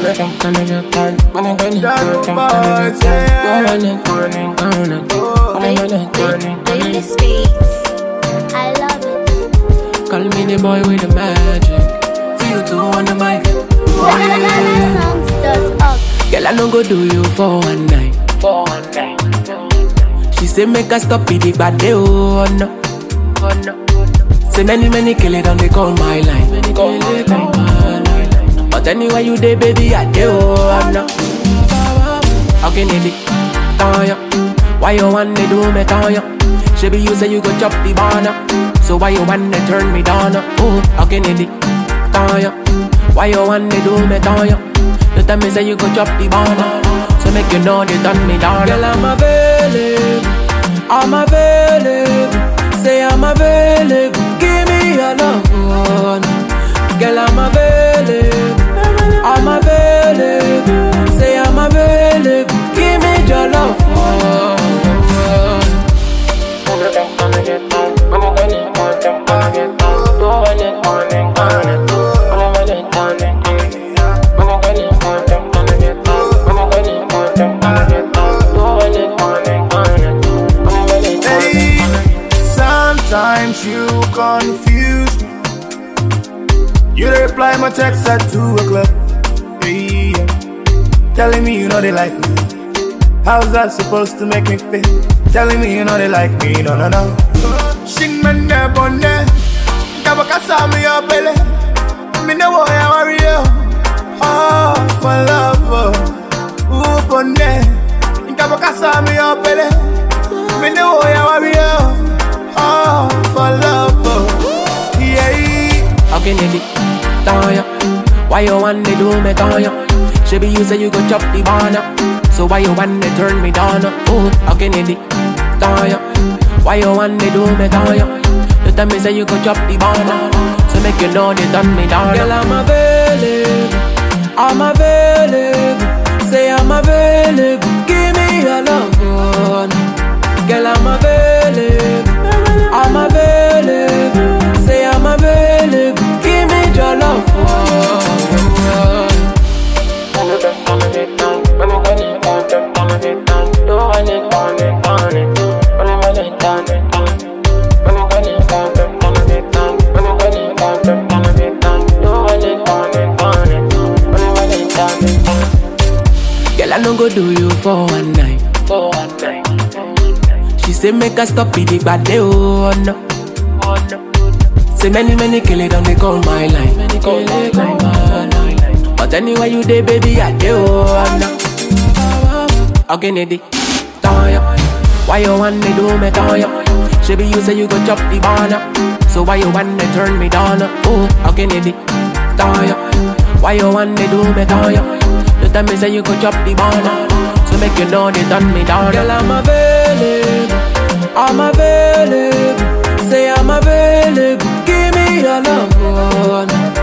Baby speaks. I love it. Call me the boy with the magic. See you two on the mic. Songs.org. Girl, I no go do you for one night. For one night. She say make her stop it, the bad day, oh no. Oh no. Say many, many kill it and they call my line. Many call my line. But anyway you dey, baby, I dey, oh no. How can it be? Tanya. Why you want to do me, Tanya? She be you say you go chop the banana. So why you want to turn me down? Oh, how can it be? Tanya. Why you want to do me, Tanya? You tell me say you go chop the banana. So make you know they done me down. Girl, I'm available. I'm available. Say I'm available. Give me your love, one. Girl, I'm available. I'm available. Say I'm available. Give me your love, one. Hey, sometimes you confuse me. You dey reply my text at 2 o'clock. Hey, yeah. Telling me you know they like me. How's that supposed to make me feel? Telling me you know they like me. No, no, no. Shing man there, bonne. Kabakasa me your belly. Me know why I worry you. Oh, for love. oh. Ooh, bonne. Kabakasa me your belly. Me know why I worry you. Oh, for love. oh. Yeah. How can it be? Tanya. Why you want to do me, Tanya? She be you say you go chop the banana. So why you want to turn me down? Oh, how can it be? Tanya. Why you want to do me, Tanya? You tell me say you go chop the banana. So make you know they done me down. Girl, I'm available. I'm available. Say I'm available. Give me your love, one. Girl, I'm available. I'm available. Say I'm available. Give me your love, one. Girl, I no go do you for one night. For one night. She say make her stop it, the bad day, oh no. Oh no. Say many, many kill it, and they call my line. Many call my line. But anyway you dey, baby, I dey, oh no. How can it be? Tanya. Why you want to do me, Tanya? She be you say you go chop the banana. So why you want to turn me down? Oh, how can it be? Tanya. Why you want to do me, Tanya? You tell me say you go chop the banana. So make you know they done me down. Girl, I'm available. I'm available. Say I'm available. Give me your love, one.